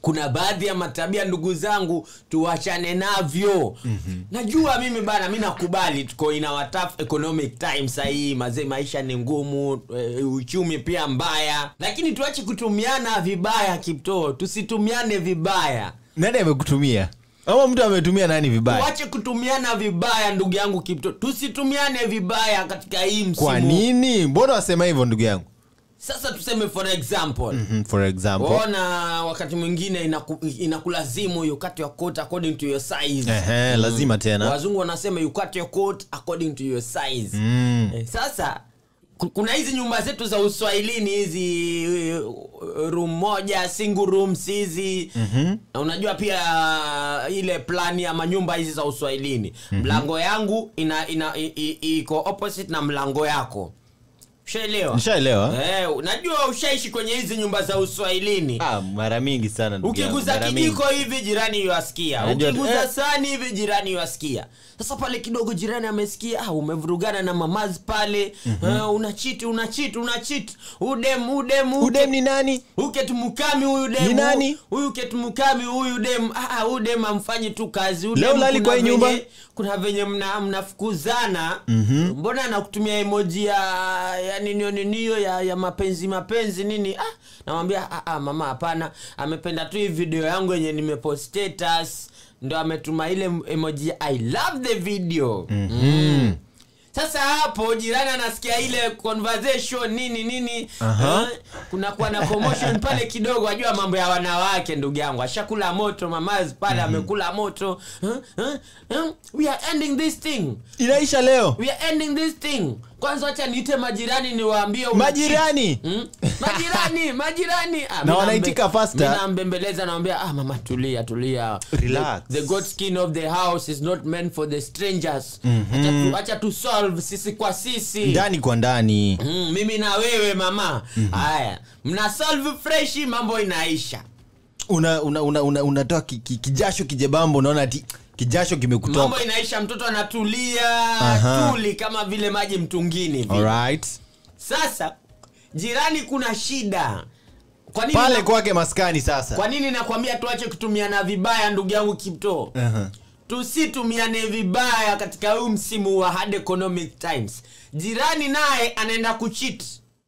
kuna baadhi ya matabia ndugu zangu tuachane navyo mm-hmm. najua mimi bana mi nakubali tuko in our tough economic time sahii mazee maisha ni ngumu e, uchumi pia mbaya lakini tuache kutumiana vibaya kiptoo tusitumiane vibaya nani amekutumia ama mtu ametumia nani vibaya tuache kutumiana vibaya ndugu yangu kipto tusitumiane vibaya katika hii msimu kwa nini mbona wasema hivyo ndugu yangu sasa tuseme for example mm, for example ona wakati mwingine inaku, inakulazimu you cut your coat according to your size Ehe, lazima tena wazungu wanasema you cut your coat according to your size Mm. eh, sasa ku- kuna hizi nyumba zetu za uswahilini hizi eh, room moja single rooms hizi mm-hmm. na unajua pia ile plani ya manyumba hizi za uswahilini mm-hmm. mlango yangu ina, ina, i, i, iko opposite na mlango yako ushaelewa nishaelewa Eh, unajua ushaishi kwenye hizi nyumba za uswahilini ah, mara mingi sana ndugu yangu, ukiguza mara kijiko hivi jirani yuasikia Unajua- ukiguza eh. sani hivi jirani yuasikia sasa pale kidogo jirani amesikia ah, umevurugana na mamazi pale mm-hmm. uh, unachiti unachiti unachiti udem udem mingi. udem ni nani uketumukami huyu dem Ni nani? huyu ketumukami huyu dem ah, ah, huyu dem amfanyi tu kazi Huyu Leo dem lali kuna kwa hii nyumba? venye- kuna venye mna- mnafukuzana mm-hmm. mbona anakutumia emoji ya ya ninio ninio ya, ya mapenzi mapenzi nini ah, namwambia ah, ah, mama hapana amependa tu hii video yangu yenye nimepost status ndo ametuma ile emoji ya, i love the video mm-hmm. mm. sasa hapo jirani anasikia ile conversation nini nini Aha. eh, kunakuwa na commotion pale kidogo ajua mambo ya wanawake ndugu yangu ashakula moto mamazi pale amekula moto huh? Huh? Huh? we are ending this thing inaisha leo we are ending this thing kwanza wacha niite majirani niwaambie una majirani cheat. Hmm? majirani majirani ah, Na mi wanaitika nambe- faster. mi nambembeleza nawambia ah, mama tulia tulia Relax. the, the good skin of the house is not meant for the strangers mm-hmm. acha tu solve sisi kwa sisi ndani kwa ndani mm, mimi na wewe mama haya mna solve freshi mambo inaisha unatoa una, una, una, unatoa ki, ki, kijasho kijebambo unaona ati kijasho kimekutoka mambo inaisha mtoto anatulia Aha. tuli kama vile maji mtungini vile. Alright. sasa jirani kuna shida kwa nini pale na- kwake maskani sasa kwa nini nakwambia tuache kutumiana vibaya ndugu yangu kipto Aha. tusitumiane vibaya katika huu msimu wa hard economic times jirani naye anaenda kuchit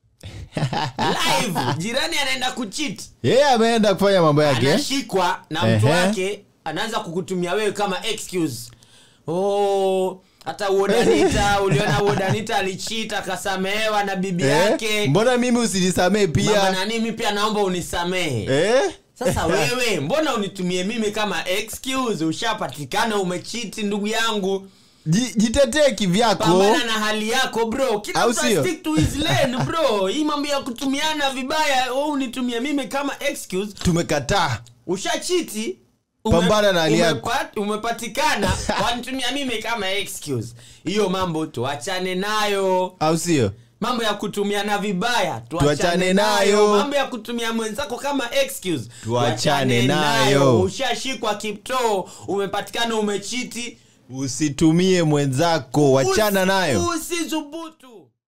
live jirani anaenda kuchit yeye ameenda kufanya mambo yake eh? anashikwa na mtu Ehe. wake anaanza kukutumia wewe kama excuse oh hata uodanita uliona uodanita alichita akasamehewa na bibi yake eh? mbona mimi usinisamee mama pia nani mi pia naomba unisamehe eh? sasa wewe mbona unitumie mimi kama excuse ushapatikana umechiti ndugu yangu Ji- jitetee kivyako pambana na hali yako bro kila Au mtu sio? stick to his lane bro hii mambo ya kutumiana vibaya wewe unitumie mimi kama excuse tumekataa ushachiti Pambana na hali yako. umepat- umepatikana wanitumia mimi kama excuse hiyo mambo tuachane nayo au sio mambo ya kutumiana vibaya Tuachane tuachane nayo. nayo mambo ya kutumia mwenzako kama excuse Tuachane nayo. ushashikwa kiptoo umepatikana umechiti usitumie mwenzako wachana Usi- nayo usithubutu